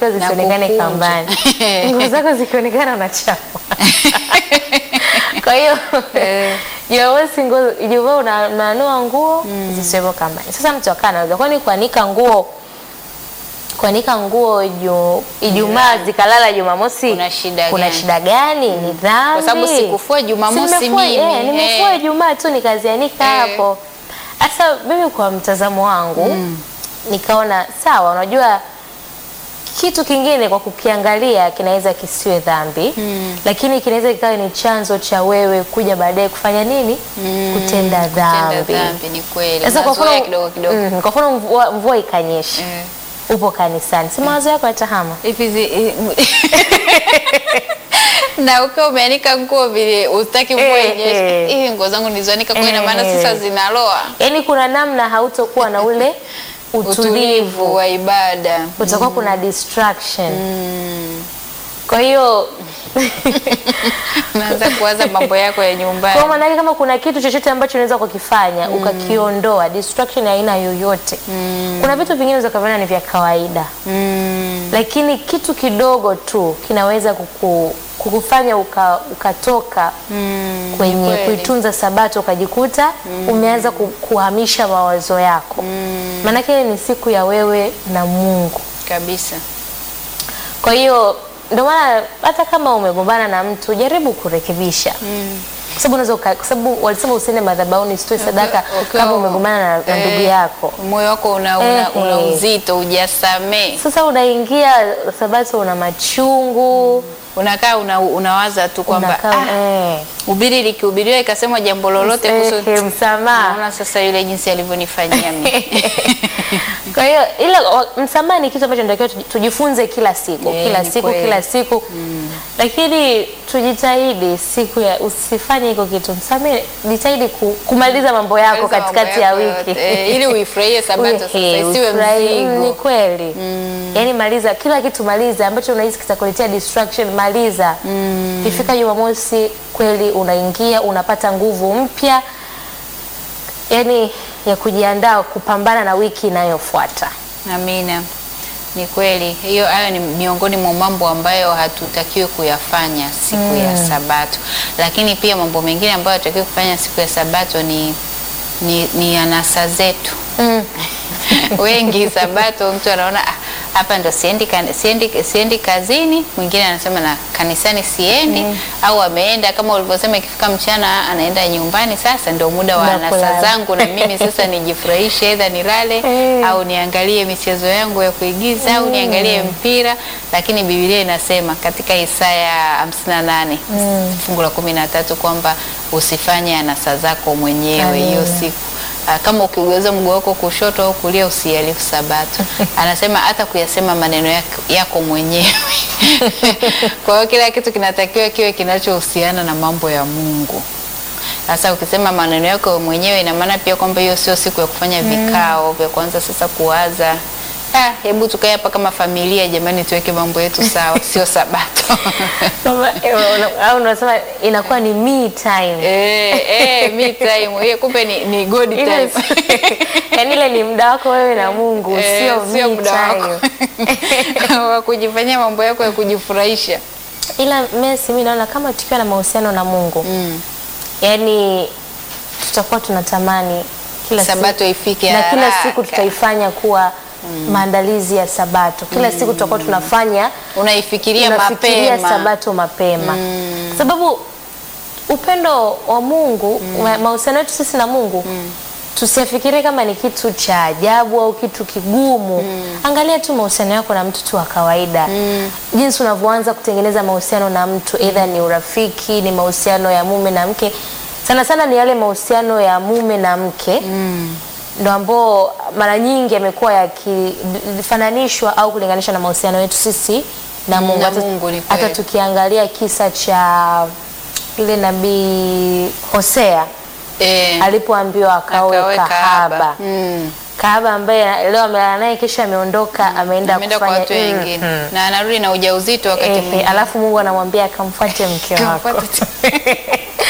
zako Na zisionekane kukunja. kambani, nguo zako zikionekana unachafua. Kwa hiyo Eh. Jumamosi nguo Ijumaa una- unanua nguo zisiwepo kambani. Sasa mtu akaa anauliza kwani kuanika nguo kuanika nguo ju- Ijumaa zikalala Jumamosi Kuna shida kuna gani? shida gani? Ni dhambi. Kwa sababu sikufua Jumamosi Si nimefua- mimi, eh, nimefua eh. Ijumaa tu nikazianika Eh. hapo. Sasa mimi kwa mtazamo wangu nikaona sawa, unajua kitu kingine kwa kukiangalia kinaweza kisiwe dhambi lakini kinaweza kikawa ni chanzo cha wewe kuja baadaye kufanya nini? Kutenda Tenda dhambi. dhambi ni kweli. Sasa kwa Mazoea mfano kidogo kidogo. mm, kwa mfano mvua, mvua ikanyesha Eh. upo kanisani, si mawazo yako yatahama? Hivi zi- na ukiwa umeanika nguo vile utaki mvua Eh, inyeshe, eh. hivi nguo zangu nilizoanika kwa ina maana Eh. sasa zinaloa. Yaani kuna namna hautokuwa na ule Utulivu utulivu, wa ibada. utakuwa kuna distraction. Kwa hiyo Unaanza kuwaza mambo yako ya Kwa nyumbani. maana yake kama kuna kitu chochote ambacho unaweza kukifanya ukakiondoa, distraction ya aina yoyote. Kuna vitu vingine unaweza kuviona ni vya kawaida, Mm. lakini kitu kidogo tu kinaweza kuku, kukufanya uka, ukatoka kwenye kweli. kuitunza Sabato ukajikuta umeanza ku, kuhamisha mawazo yako. Maanake ni siku ya wewe na Mungu. Kabisa. Kwa hiyo ndio maana hata kama umegombana na mtu jaribu kurekebisha kwa sababu unaweza uka- kwa sababu walisema usiende madhabahuni usitoe sadaka Ukiwa- kama umegombana na, na ndugu eh, yako. Moyo wako una, una, Ehe. una uzito, hujasamee. Sasa unaingia Sabato una machungu Unakaa una, unawaza tu kwamba unakaa ah, eh, ubiri likihubiriwa ikasemwa jambo lolote eh, kuhusu msamaha. naona sasa yule jinsi alivyonifanyia mimi. Kwa hiyo ila wa- msamaha ni kitu ambacho tunatakiwa tuji- tujifunze kila siku Eh, kila ni siku kweli. kila siku lakini tujitahidi siku ya usifanye hiko kitu, msamehe, jitahidi ku, kumaliza mambo yako Maliza mambo katikati ya yako wiki yote. Eh, ili uifurahie Sabato sasa Uhe, isiwe ufurahi. Mm, Ni mzigo. kweli yaani maliza kila kitu, maliza ambacho unahisi kitakuletea distraction, maliza. Ifika Jumamosi kweli unaingia unapata nguvu mpya, yaani ya kujiandaa kupambana na wiki inayofuata. Amina. Ni kweli hiyo, hayo ni miongoni mwa mambo ambayo hatutakiwi kuyafanya siku ya Sabato, lakini pia mambo mengine ambayo hatutakiwi kufanya siku ya Sabato ni, ni, ni anasa zetu wengi Sabato mtu anaona "Ah, hapa ndo siendi, kan- siendi, siendi kazini, mwingine anasema na kanisani siendi au ameenda kama ulivyosema, ikifika mchana anaenda nyumbani. Sasa ndio muda wa Muda anasa kulala. zangu na mimi sasa nijifurahishe, aidha nilale Eh. au niangalie michezo yangu ya kuigiza au niangalie mpira. Lakini Biblia inasema katika Isaya 58 fungu la 13 kwamba usifanye anasa zako mwenyewe hiyo Amina. siku Ah, kama ukigeuza mguu wako kushoto au kulia usihalifu Sabato. Anasema hata kuyasema maneno yako, yako mwenyewe. Kwa hiyo kila kitu kinatakiwa kiwe kinachohusiana na mambo ya Mungu. Sasa ukisema maneno yako mwenyewe, ina maana pia kwamba hiyo sio siku ya kufanya vikao vya kuanza sasa kuwaza Ah, hebu tukae hapa kama familia jamani, tuweke mambo yetu sawa, sio Sabato. Kama, eh, una- au unasema inakuwa ni me time. eh, eh, me time. Hiyo kumbe ni, ni God Ile time. yaani ile ni muda wako wewe na Mungu, Eh, sio sio me muda wako time. wa kujifanyia mambo yako ya kujifurahisha. Ila Messi, mimi naona kama tukiwa na mahusiano na Mungu Mm. yaani tutakuwa tunatamani kila Sabato siku, ifike na kila haraka. siku tutaifanya kuwa maandalizi ya Sabato. Kila siku tutakuwa tunafanya Unaifikiria tunafikiria mapema. Sabato mapema kwa sababu upendo wa Mungu ma- mahusiano yetu sisi na Mungu tusiafikirie kama ni kitu cha ajabu au kitu kigumu. Angalia tu mahusiano yako na mtu tu wa kawaida, jinsi unavyoanza kutengeneza mahusiano na mtu, aidha ni urafiki, ni mahusiano ya mume na mke. Sana sana ni yale mahusiano ya mume na mke ndo ambao mara nyingi yamekuwa yakifananishwa au kulinganishwa na mahusiano yetu sisi na Mungu. Na Hata- Mungu, ni hata kweli. tukiangalia kisa cha yule nabii Hosea Eh, alipoambiwa akaoe akaweka kahaba haba. Mm. kahaba ambaye leo amelala naye kisha ameondoka ameenda Ameenda kwa kufanya watu wengine Mm. na anarudi na ujauzito wakati Ehe, mwingine. alafu Mungu anamwambia akamfuate mke wako. Kamfuate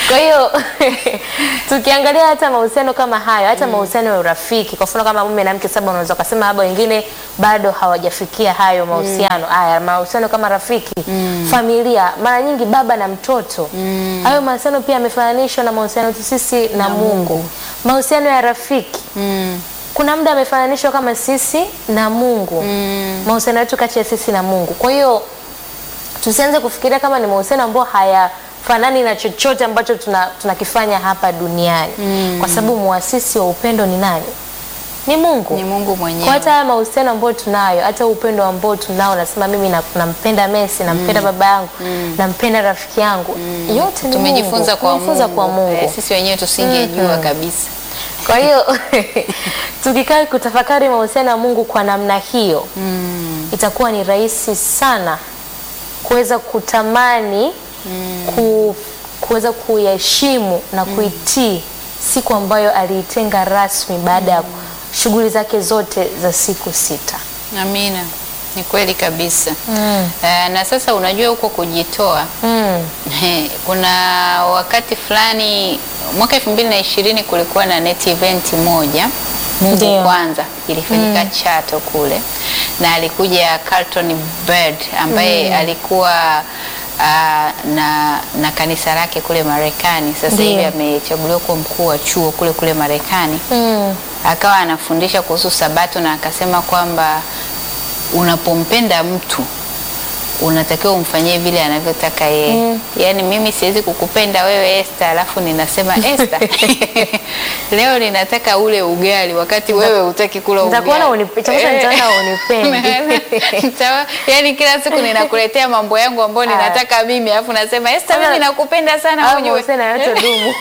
Kwa hiyo tukiangalia hata mahusiano kama hayo, hata mahusiano ya urafiki, kwa mfano kama mume na mke, saba unaweza kusema labda wengine bado hawajafikia hayo mahusiano haya, mahusiano kama rafiki, familia, mara nyingi baba na mtoto, hayo mahusiano pia yamefananishwa na mahusiano yetu sisi na, Mungu. Mahusiano ya rafiki Mm. kuna muda amefananishwa kama sisi na Mungu, mahusiano yetu kati ya sisi na Mungu. Kwa hiyo tusianze kufikiria kama ni mahusiano ambayo hayafanani na chochote ambacho tuna- tunakifanya hapa duniani, kwa sababu muasisi wa upendo ni nani? Ni Mungu. Ni Mungu Kwa mwenyewe. hata haya mahusiano ambayo tunayo, hata upendo ambao tunao, nasema mimi na- nampenda Messi, nampenda baba yangu, nampenda rafiki yangu, yote ni Tumejifunza Mungu. kwa Tumejifunza Mungu. kwa Mungu. Eh, sisi wenyewe tusingejua kabisa. Kwa hiyo tukikaa kutafakari mahusiano ya Mungu kwa namna hiyo itakuwa ni rahisi sana kuweza kutamani ku, kuweza kuyaheshimu na kuitii siku ambayo aliitenga rasmi baada ya shughuli zake zote za siku sita. Amina, ni kweli kabisa. Eh, na sasa unajua huko kujitoa Mm. He, kuna wakati fulani mwaka elfu mbili na ishirini kulikuwa na net event moja Mungu Ndio. kwanza ilifanyika Chato kule, na alikuja Carlton Bird ambaye alikuwa ah, na, na kanisa lake kule Marekani. Sasa Ndio. hivi amechaguliwa kuwa mkuu wa chuo kule kule Marekani Mm. akawa anafundisha kuhusu Sabato na akasema kwamba unapompenda mtu unatakiwa umfanyie vile anavyotaka yeye. Yaani mimi siwezi kukupenda wewe Esther, alafu ninasema Esther, leo ninataka ule ugali wakati wewe hutaki kula ugali. Nitakuona unipe- cha kwanza nitaona unipendi. Nitawa- Yaani kila siku ninakuletea mambo yangu ambayo ninataka mimi, alafu nasema Esther, Sasa- mimi nakupenda sana Au ujue." mahusiano yotodumu.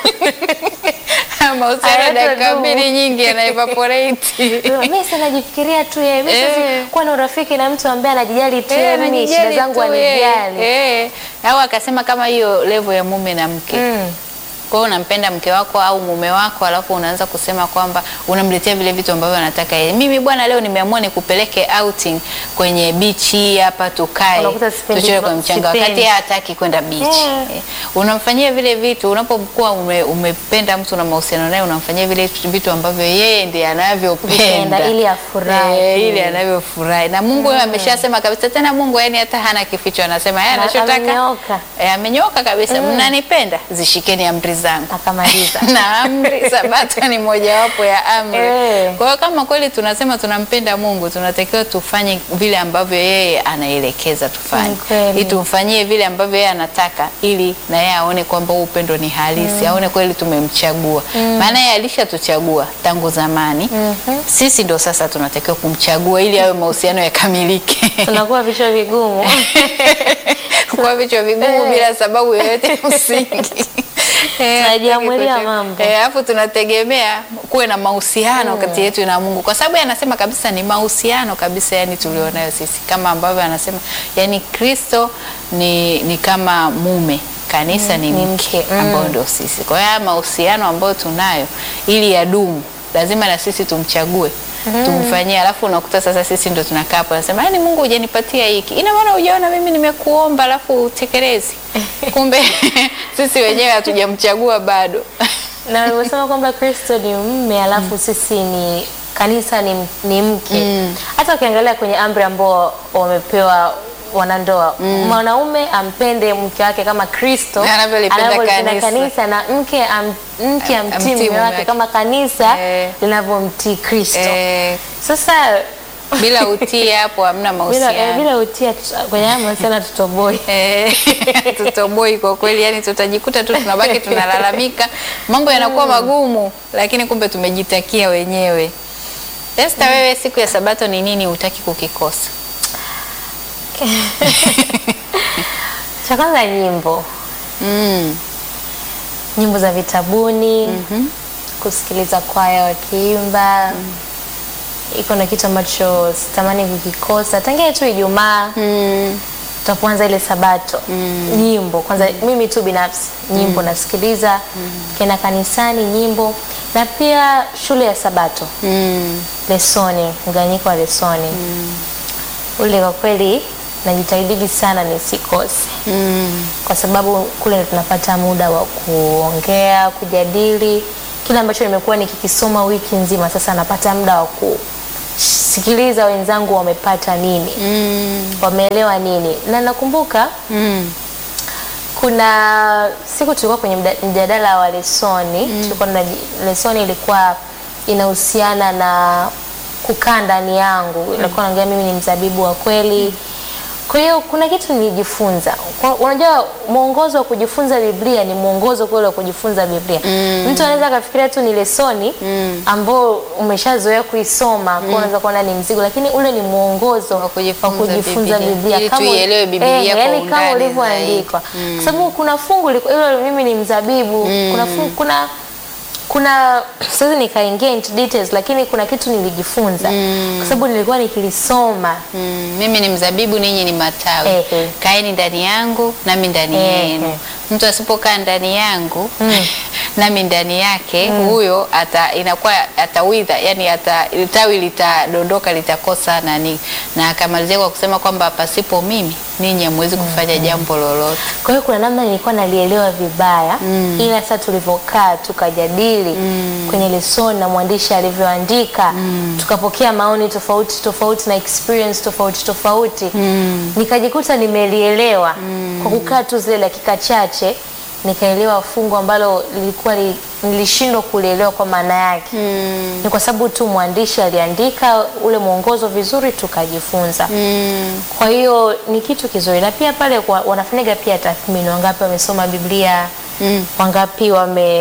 Mahusiano Hayatodumu. dakika mbili nyingi yana evaporate. Mimi sasa najifikiria tu yeye. Mimi Eh. siwezi kuwa na urafiki na mtu ambaye anajijali tu Eh, yeye, mimi shida anajijali zangu tu yeye. anijali. Eh. Au akasema kama hiyo level ya mume na mke. Mm. Kwa hiyo unampenda mke wako au mume wako, alafu unaanza kusema kwamba unamletea vile vitu ambavyo anataka yeye. Mimi bwana, leo nimeamua nikupeleke outing kwenye beach hii hapa, tukae Unakuta sipendi tuchore hivyo, kwa mchanga, sipendi. wakati yeye hataki kwenda beach. Eh. Eh. Unamfanyia vile vitu unapokuwa ume, umependa mtu na mahusiano naye, unamfanyia vile vitu ambavyo yeye ndiye anavyopenda Vipenda, ili afurahi. Eh, ili anavyofurahi na Mungu yeye ameshasema kabisa. Tena Mungu yani hata hana kificho, anasema yeye Na- anachotaka amenyooka. Eh, amenyooka kabisa. Mnanipenda, zishikeni amri zangu Akamaliza. na amri sabato ni mojawapo ya amri. Eh. Kwa hiyo kama kweli tunasema tunampenda Mungu, tunatakiwa tufanye vile ambavyo yeye anaelekeza tufanye, Ni kweli. ili tumfanyie vile ambavyo yeye anataka, ili na yeye aone kwamba huu upendo ni halisi, aone kweli tumemchagua. Maana yeye alishatuchagua tangu zamani. Sisi ndo sasa tunatakiwa kumchagua ili awe mahusiano yakamilike. Tunakuwa vichwa vigumu. kwa vichwa vigumu Eh. bila sababu yoyote ya msingi. Eh, Tunajiamulia hatutaki mambo. Eh, alafu tunategemea kuwe na mahusiano kati yetu na Mungu, kwa sababu yeye anasema kabisa ni mahusiano kabisa, yani tulionayo sisi, kama ambavyo anasema yani Kristo ni, ni kama mume kanisa ni ni mke mke, mm. ambao ndio sisi. Kwa hiyo haya mahusiano ambayo tunayo ili yadumu, lazima na sisi tumchague tumfanyie, alafu unakuta sasa sisi ndo tunakaa hapo nasema, yani Mungu hujanipatia hiki, ina maana hujaona mimi nimekuomba alafu utekelezi. Kumbe sisi wenyewe hatujamchagua bado. na nimesema kwamba Kristo ni mme alafu sisi ni kanisa ni, ni mke. Hata ukiangalia kwenye amri ambao wamepewa wanandoa mwanaume ampende mke wake kama Kristo Anavyolipenda anavyolipenda kanisa. kanisa na mke am, mke Am- amtii amtii mume mume wake wake. kama kanisa Eh. linavyomtii Kristo. Eh, Sasa bila utii hapo hamna bila, mahusiano. eh, bila utia tu- kwenye haya mahusiano tutoboi. Eh, tutoboi kwa kweli, yani tutajikuta tu tunabaki tunalalamika, mambo yanakuwa magumu, lakini kumbe tumejitakia wenyewe. Esther, wewe siku ya Sabato ni nini hutaki kukikosa? Cha kwanza nyimbo, Mm. nyimbo za vitabuni kusikiliza kwaya wakiimba iko na kitu ambacho sitamani kukikosa tangia tu Ijumaa Mm. tutapoanza ile Sabato nyimbo kwanza, mimi tu binafsi nyimbo nasikiliza, kena kanisani nyimbo, na pia shule ya Sabato Mm. lesoni, mganyiko wa lesoni ule kwa kweli najitahidi sana nisikose Mm. kwa sababu kule ndo tunapata muda wa kuongea, kujadili kile ambacho nimekuwa nikikisoma wiki nzima. Sasa napata muda wa kusikiliza wenzangu wamepata nini, Mm. wameelewa nini. Na nakumbuka Mm. kuna siku tulikuwa kwenye mda- mjadala wa lesoni tulikuwa na lesoni ilikuwa inahusiana na kukaa ndani yangu, ilikuwa naongea mimi ni mzabibu wa kweli. Kwa hiyo kuna kitu nilijifunza. Kwa- Unajua, mwongozo wa kujifunza Biblia ni mwongozo kweli wa kujifunza Biblia. Mtu anaweza akafikiria tu ni lesoni ambao umeshazoea kuisoma, kwa hiyo unaweza kuona ni mzigo, lakini ule ni mwongozo Wa kujifunza kujifunza Biblia. Biblia, Ili Kama- tuielewe Biblia eh, kwa yani kama undani ulivyoandikwa kwa sababu kuna fungu liko- hilo mimi ni mzabibu kuna fungu, kuna kuna siwezi nikaingia into details lakini kuna kitu nilijifunza kwa sababu nilikuwa nikilisoma Mm, mimi ni mzabibu, ninyi ni matawi. Ehe. Kaeni ndani yangu nami ndani Ehe. yenu. Mtu asipokaa ndani yangu nami ndani yake, huyo ata inakuwa atawidha, yani ata tawi litadondoka, litakosa nani. Na akamalizia kwa kusema kwamba pasipo mimi ninyi hamwezi kufanya jambo lolote. kwa hiyo kuna namna nilikuwa nalielewa vibaya ila sasa tulivyokaa tukajadili kwenye lesoni na mwandishi alivyoandika tukapokea maoni tofauti tofauti na experience tofauti tofauti nikajikuta nimelielewa kwa kukaa tu zile dakika chache nikaelewa fungu ambalo lilikuwa li, nilishindwa kulielewa kwa maana yake ni kwa sababu tu mwandishi aliandika ule mwongozo vizuri tukajifunza kwa hiyo ni kitu kizuri na pia pale kwa, wanafanyaga pia tathmini wangapi wamesoma biblia wangapi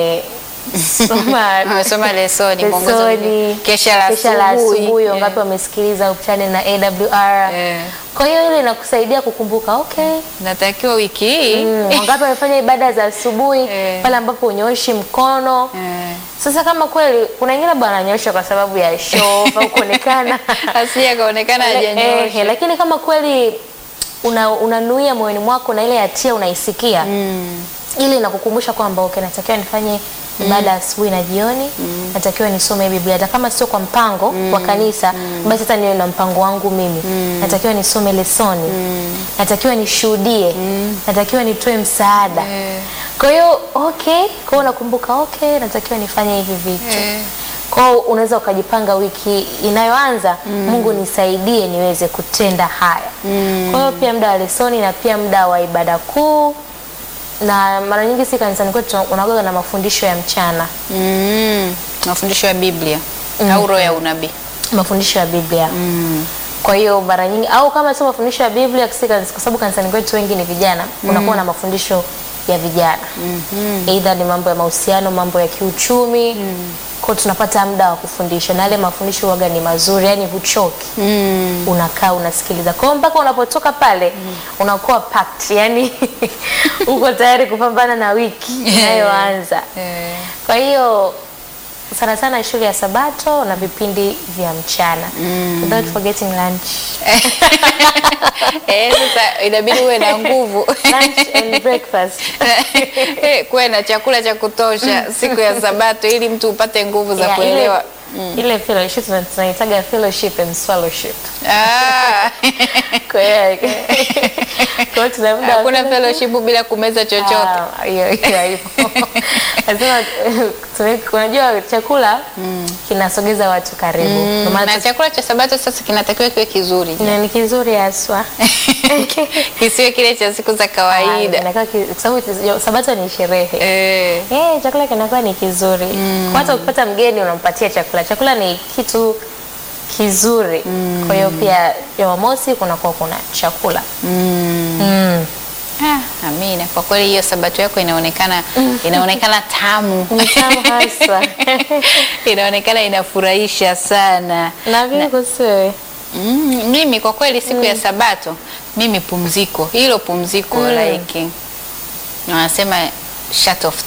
wamesoma Wamesoma lesoni, mwongozo wa lesoni, kesha la kesha la asubuhi. asubuhi Eh. wangapi wamesikiliza channel na awr Eh. kwa hiyo ile inakusaidia kukumbuka okay Natakiwa wiki hii Mm, wangapi wamefanya ibada za asubuhi Eh. pale ambapo unyoshi mkono Eh. sasa kama kweli kuna wengine bwana ananyosha kwa sababu ya show au kuonekana asije akaonekana Eh, hajanyosha. eh, lakini kama kweli una, unanuia moyoni mwako na ile hatia unaisikia ile inakukumbusha kwamba okay, natakiwa nifanye ibada asubuhi na jioni natakiwa nisome Biblia hata kama sio kwa mpango wa kanisa basi hata niwe na mpango wangu mimi natakiwa nisome lesoni natakiwa nishuhudie natakiwa nitoe msaada Eh. kwa hiyo okay kwa hiyo unakumbuka okay natakiwa nifanye hivi vitu Eh. kwa hiyo unaweza ukajipanga wiki inayoanza Mungu nisaidie niweze kutenda haya kwa hiyo pia muda wa lesoni na pia muda wa ibada kuu na mara nyingi si kanisani kwetu unagoga na mafundisho ya mchana Mm, mafundisho ya Biblia au roho ya unabii. mafundisho ya Biblia kwa hiyo mara nyingi au kama sio mafundisho ya Biblia si kanisa- kwa sababu kanisani kwetu wengi ni vijana unakuwa na mafundisho ya vijana aidha ni mambo ya mahusiano mambo ya kiuchumi kwa hiyo tunapata muda wa kufundisha na yale mafundisho waga ni mazuri yani huchoki unakaa unasikiliza kwa hiyo mpaka unapotoka pale unakuwa packed yani uko tayari kupambana na wiki inayoanza Eh. kwa hiyo sana sana shule ya Sabato na vipindi vya mchana without forgetting lunch Eh, sasa inabidi uwe na nguvu lunch and breakfast Eh, kuwe na chakula cha kutosha siku ya Sabato ili mtu upate nguvu za Yeah, kuelewa. ile, ile fellowship tuna- tunaitaga fellowship and swallowship Ah. kwa hiyo kwa hiyo tuna muda wa Hakuna fellowship. fellowship bila kumeza chochote. Ah, hiyo hiyo haipo. Lazima tuwe- unajua chakula kinasogeza watu karibu Ndio maana Na tu- chakula cha Sabato sasa kinatakiwa kiwe kizuri, na ni kizuri haswa kisiwe kile cha siku za Ah, kawaida. inakuwa ki- kwa sababu sabato ni sherehe Eh. Eh, chakula kinakuwa ni kizuri Kwa hata ukipata mgeni unampatia chakula chakula ni kitu kizuri kwa hiyo pia jumamosi kunakuwa kuna chakula Mm. Ah, amina. Kwa kweli hiyo Sabato yako inaonekana inaonekana tamu. ni tamu haswa inaonekana inafurahisha sana. na vipi kuhusu wewe Mm, mimi kwa kweli siku ya Sabato mimi pumziko, hilo pumziko like wanasema shut off time.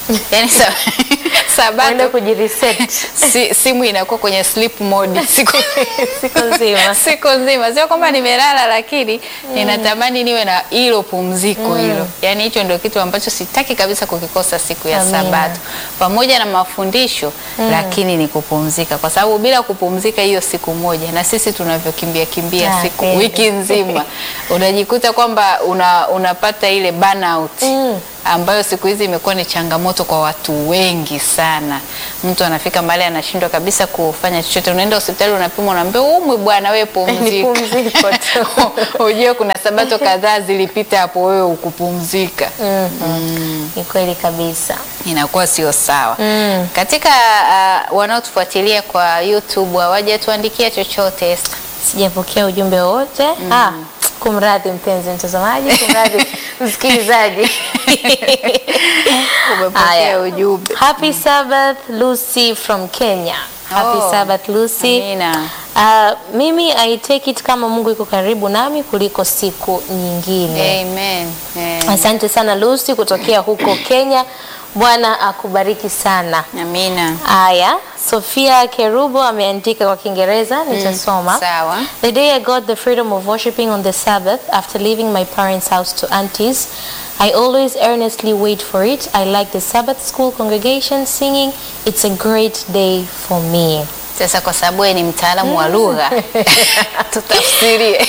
yani sa, Uende sabato kujireset si, simu inakuwa kwenye sleep mode siku siku nzima. siku nzima, sio kwamba nimelala, lakini ninatamani niwe na hilo pumziko hilo. Yani hicho ndio kitu ambacho sitaki kabisa kukikosa siku ya Amina. Sabato, pamoja na mafundisho lakini ni kupumzika, kwa sababu bila kupumzika hiyo siku moja, na sisi tunavyokimbia kimbia Ah, siku kweli. wiki nzima, unajikuta kwamba una, unapata ile burnout Mm. ambayo siku hizi imekuwa ni changamoto kwa watu wengi sana. Mtu anafika mahali anashindwa kabisa kufanya chochote. Unaenda hospitali unapimwa, unaambiwa umwi bwana, wewe Ni pumzika. pumziko tu. Ujue kuna sabato kadhaa zilipita hapo, wewe ukupumzika, Mhm. Ni kweli kabisa. inakuwa sio sawa. Mm. Katika uh, wanaotufuatilia kwa YouTube hawajatuandikia chochote Esther. Sijapokea ujumbe wowote. Ah, kumradhi mpenzi mtazamaji, kumradhi msikilizaji. Umepokea Haya. ujumbe. Happy Sabbath Lucy from Kenya. Happy Oh, Sabbath Lucy. Amina. Uh, mimi I take it kama Mungu yuko karibu nami kuliko siku nyingine. Amen. Eh, Asante sana Lucy kutokea huko Kenya. Bwana akubariki sana. Amina. Aya, Sofia Kerubo ameandika kwa Kiingereza, nitasoma. Sawa. The day I got the freedom of worshiping on the Sabbath after leaving my parents' house to aunties, I always earnestly wait for it. I like the Sabbath school congregation singing. It's a great day for me. Sasa kwa sababu wewe ni mtaalamu wa lugha tutafsirie.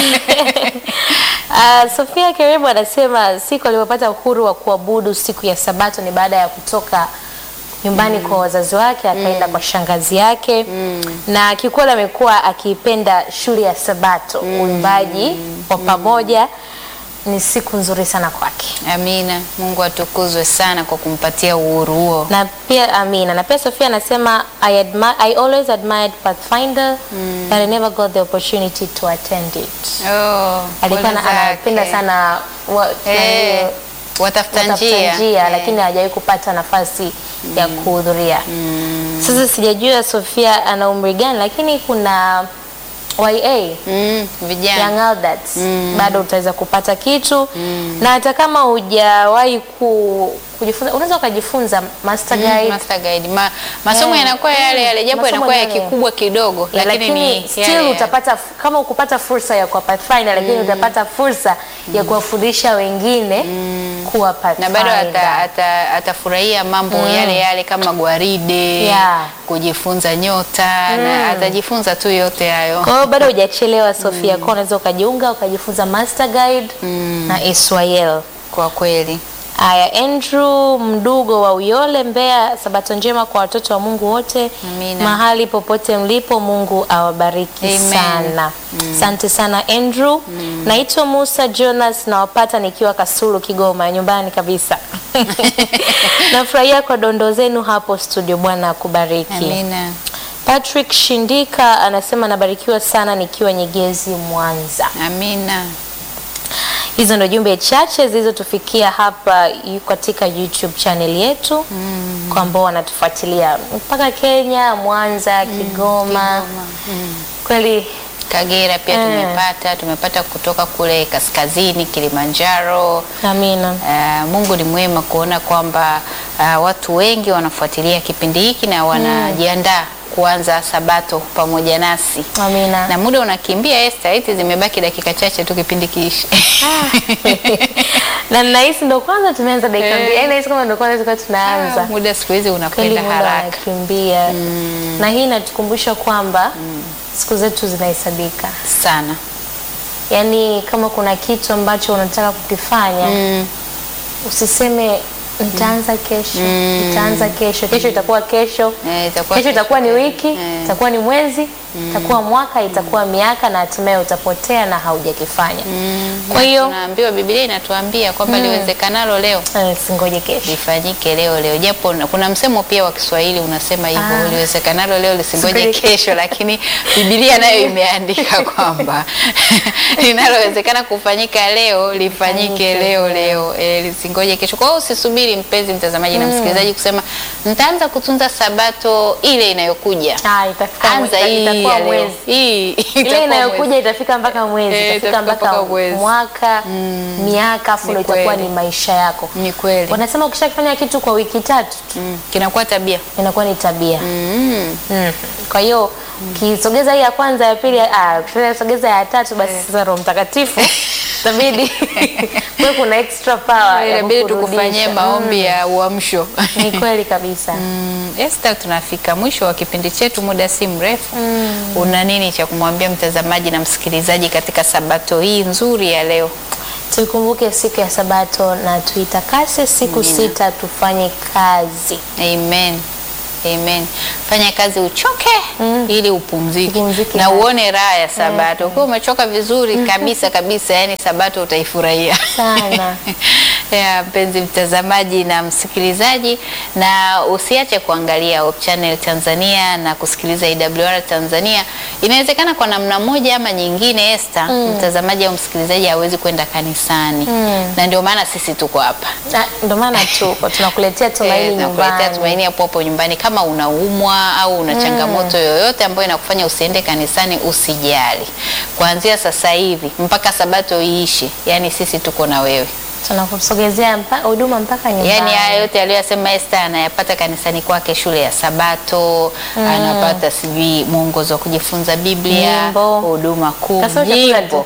Uh, Sofia Keribu anasema siku aliyopata uhuru wa kuabudu siku ya Sabato ni baada ya kutoka nyumbani kwa wazazi wake akaenda kwa shangazi yake na kiukweli amekuwa akiipenda shule ya Sabato. Uimbaji wa pamoja ni siku nzuri sana kwake. Amina. Mungu atukuzwe sana kwa kumpatia uhuru huo. na pia Amina na pia Sofia anasema I, admi- I always admired Pathfinder but I never got the opportunity to attend it. Oh, Alikuwa pole na- anapenda zake. sana wa, Eh, nani, watafuta watafuta njia. njia Eh, lakini hajawahi kupata nafasi ya kuhudhuria. Sasa sijajua Sofia ana umri gani, lakini kuna YA mm, vijana. Young Adults bado utaweza kupata kitu na hata kama hujawahi ku, kujifunza unaweza ukajifunza master Mm, guide Master Guide. Ma, masomo Eh, yanakuwa yale yale japo masomo yanakuwa ya yale. kikubwa kidogo Ya, lakini, lakini ni still yale yale. utapata kama ukupata fursa ya kuwa pathfinder lakini utapata fursa ya kuwafundisha wengine kuwa na pathfinder. bado ata, ata, atafurahia mambo yale yale kama gwaride Yeah. kujifunza nyota na atajifunza tu yote hayo. Kwa hiyo bado hujachelewa Sofia, kwa unaweza ukajiunga ukajifunza master guide na Israel. Kwa kweli. Haya, Andrew Mdugo wa Uyole, Mbeya. Sabato njema kwa watoto wa Mungu wote Amina. mahali popote mlipo, Mungu awabariki Amen. sana. Asante sana Andrew. Naitwa Musa Jonas, nawapata nikiwa Kasulu, Kigoma, nyumbani kabisa. Nafurahia kwa dondoo zenu hapo studio. Bwana akubariki. Amina. Patrick Shindika anasema nabarikiwa sana nikiwa Nyegezi, Mwanza. Amina. Hizo ndo jumbe chache zilizotufikia hapa yu- katika YouTube channel yetu kwa ambao wanatufuatilia mpaka Kenya, Mwanza, Kigoma. Kweli Kagera pia Eh. tumepata, tumepata kutoka kule kaskazini Kilimanjaro. amina. Uh, Mungu ni mwema kuona kwamba uh, watu wengi wanafuatilia kipindi hiki na wanajiandaa kuanza sabato pamoja nasi. Amina. Na muda unakimbia Esther, eti zimebaki dakika chache tu kipindi kiishi. na nahisi ndo kwanza tumeanza dakika Eh. mbili. Yaani nahisi kama ndo kwanza tulikuwa tunaanza. muda siku hizi Kweli unakwenda muda haraka. unakimbia. Na hii inatukumbusha kwamba siku zetu zinahesabika. sana. Yaani kama kuna kitu ambacho unataka kukifanya Mm. usiseme nitaanza kesho, nitaanza kesho, kesho itakuwa kesho, Eh, itakuwa kesho itakuwa ni wiki, Eh. itakuwa ni mwezi, itakuwa mwaka, itakuwa miaka, na hatimaye utapotea na haujakifanya. Kwa hiyo tunaambiwa Biblia inatuambia kwamba liwezekanalo leo eh, singoje kesho. lifanyike leo leo, japo na- kuna msemo pia wa Kiswahili unasema hivyo, Ah. liwezekanalo leo lisingoje Singoje kesho, lakini Biblia nayo imeandika kwamba linalowezekana kufanyika leo lifanyike Lifanyike leo leo, e, lisingoje kesho. Kwa hiyo usisubiri mpenzi mtazamaji na msikilizaji kusema nitaanza kutunza sabato ile inayokuja. Ah, itafika, Anza ita- hii itakuwa ya leo. mwezi. Hii ile itakuwa inayokuja mwezi. itafika mpaka mwezi Eh, itafika itafika mpaka mpaka mwezi. mwaka miaka afu Ni ndo itakuwa kweli. ni maisha yako Ni kweli. wanasema ukishafanya kitu kwa wiki tatu tu, Mm, kinakuwa tabia. inakuwa ni tabia Mm. mm. kwa hiyo ukisogeza hii ya kwanza ya pili ah, ukisogeza ya tatu basi sasa roho mtakatifu itabidi kuwe kuna extra power ya Inabidi kukurudisha. tukufanyie maombi ya uamsho. ni kweli kabisa Mm, Esther, tunafika mwisho wa kipindi chetu, muda si mrefu. Una nini cha kumwambia mtazamaji na msikilizaji katika sabato hii nzuri ya leo? tuikumbuke siku ya sabato na tuitakase siku Amina. sita tufanye kazi Amen. Amen. Fanya kazi uchoke ili upumzike Upumzike na hasa. uone raha ya sabato. Ukiwa umechoka vizuri kabisa kabisa, yani sabato utaifurahia sana ya mpenzi mtazamaji na msikilizaji, na usiache kuangalia Hope Channel Tanzania na kusikiliza IWR Tanzania. Inawezekana kwa namna moja ama nyingine, Esther, mtazamaji au msikilizaji hawezi kwenda kanisani na ndio maana sisi tuko hapa Na, ndo maana tuko tunakuletea tumaini Eh, tunakuletea nyumbani tumaini hapo hapo nyumbani. Kama unaumwa au una changamoto yoyote ambayo inakufanya usiende kanisani, usijali. Kuanzia sasa hivi mpaka sabato iishe, yani sisi tuko na wewe. tunakusogezea mpa- huduma mpaka nyumbani Yaani haya yote aliyosema Esther anayapata kanisani kwake, shule ya Sabato, anapata sijui mwongozo wa kujifunza Biblia, Nyimbo. huduma kuu, Kasoro chakula nyimbo.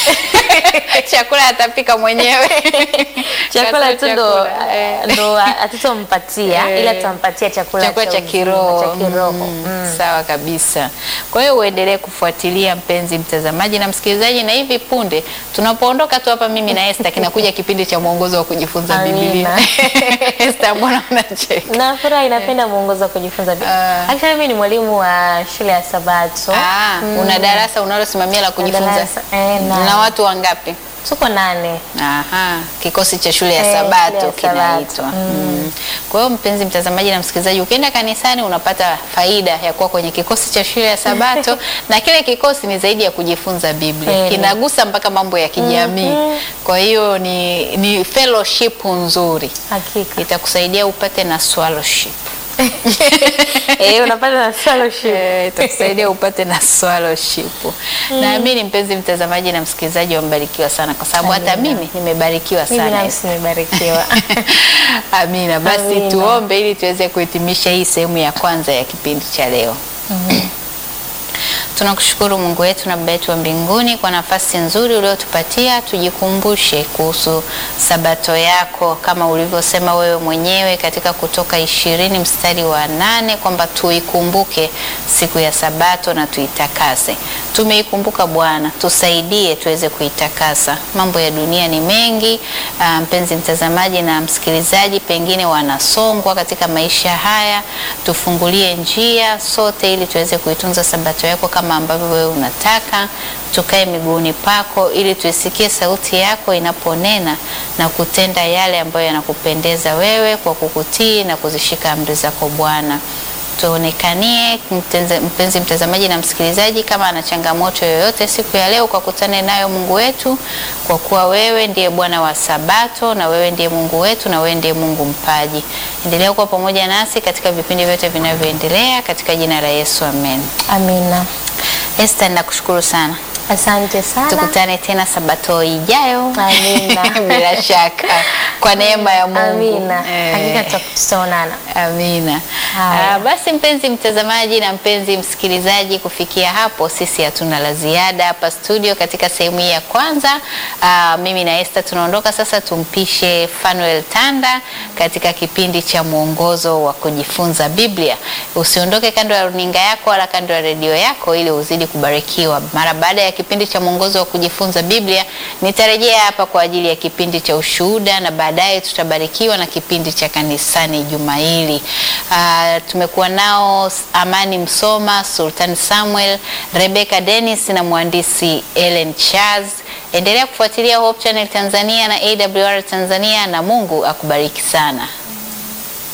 chakula atapika mwenyewe chakula Kasoro tu ndo chakula, eh. ndo hatutompatia Eh. ila tutampatia chakula chakula cha uzima, kiroho cha kiroho. Mm, Mm. sawa kabisa. Kwa hiyo uendelee kufuatilia mpenzi mtazamaji na msikilizaji, na hivi punde tunapoondoka tu hapa, mimi na Esther, kinakuja kipindi cha mwongozo wa kujifunza Amina. Biblia. Esther, mbona unacheka? nafurahi napenda mwongozo wa kujifunza Biblia. Ah. Actually mimi ni mwalimu wa shule ya Sabato Ah, una darasa unalosimamia la kujifunza darasa, eh, na- na watu wangapi? tuko nane Aha, kikosi cha shule ya Eh, Sabato shule ya kinaitwa. Sabato. Mm. Kwa hiyo mpenzi mtazamaji na msikilizaji, ukienda kanisani unapata faida ya kuwa kwenye kikosi cha shule ya Sabato na kile kikosi ni zaidi ya kujifunza Biblia, Kweli. kinagusa mpaka mambo ya kijamii. Kwa hiyo ni, ni fellowship nzuri, hakika itakusaidia upate na swallowship. eh unapata na fellowship Eh, itakusaidia upate na swallowship. Naamini mpenzi mtazamaji na msikilizaji wamebarikiwa sana, kwa sababu hata Amina. mimi nimebarikiwa mimi sana. nafsi nimebarikiwa Amina. Basi Amina. tuombe ili tuweze kuhitimisha hii sehemu ya kwanza ya kipindi cha leo. Tunakushukuru Mungu wetu na Baba yetu wa mbinguni kwa nafasi nzuri uliotupatia tujikumbushe kuhusu sabato yako kama ulivyosema wewe mwenyewe katika Kutoka ishirini mstari wa nane kwamba tuikumbuke siku ya sabato na tuitakase. Tumeikumbuka Bwana, tusaidie tuweze kuitakasa. Mambo ya dunia ni mengi. ah, mpenzi mtazamaji na msikilizaji, pengine wanasongwa katika maisha haya, tufungulie njia sote ili tuweze kuitunza sabato yako kama ambavyo wewe unataka. Tukae miguuni pako ili tuisikie sauti yako inaponena na kutenda yale ambayo yanakupendeza wewe kwa kukutii na kuzishika amri zako Bwana tuonekanie mtenze- mpenzi mtazamaji na msikilizaji, kama ana changamoto yoyote siku ya leo, ukakutane nayo Mungu wetu, kwa kuwa wewe ndiye Bwana wa Sabato na wewe ndiye Mungu wetu na wewe ndiye Mungu mpaji. Endelea kuwa pamoja nasi katika vipindi vyote vinavyoendelea, katika jina la Yesu, amen. amina Esther, nakushukuru sana, asante sana tukutane tena Sabato ijayo Amina. bila shaka kwa neema ya Mungu. amina Eh. hakika tuta- tutaonana Amina. Haya. Ah, basi mpenzi mtazamaji na mpenzi msikilizaji, kufikia hapo sisi hatuna la ziada hapa studio katika sehemu hii ya kwanza. Ah, mimi na Esther tunaondoka sasa, tumpishe Fanuel Tanda katika kipindi cha mwongozo wa kujifunza Biblia. Usiondoke kando ya runinga yako wala kando ya redio yako ili uzidi kubarikiwa. Mara baada ya kipindi cha mwongozo wa kujifunza Biblia, nitarejea hapa kwa ajili ya kipindi cha ushuhuda na baadaye tutabarikiwa na kipindi cha kanisani juma hili. Ah, tumekuwa nao Amani Msoma, Sultan Samuel, Rebecca Dennis na mhandisi Ellen Charles. Endelea kufuatilia Hope Channel Tanzania na AWR Tanzania na Mungu akubariki sana.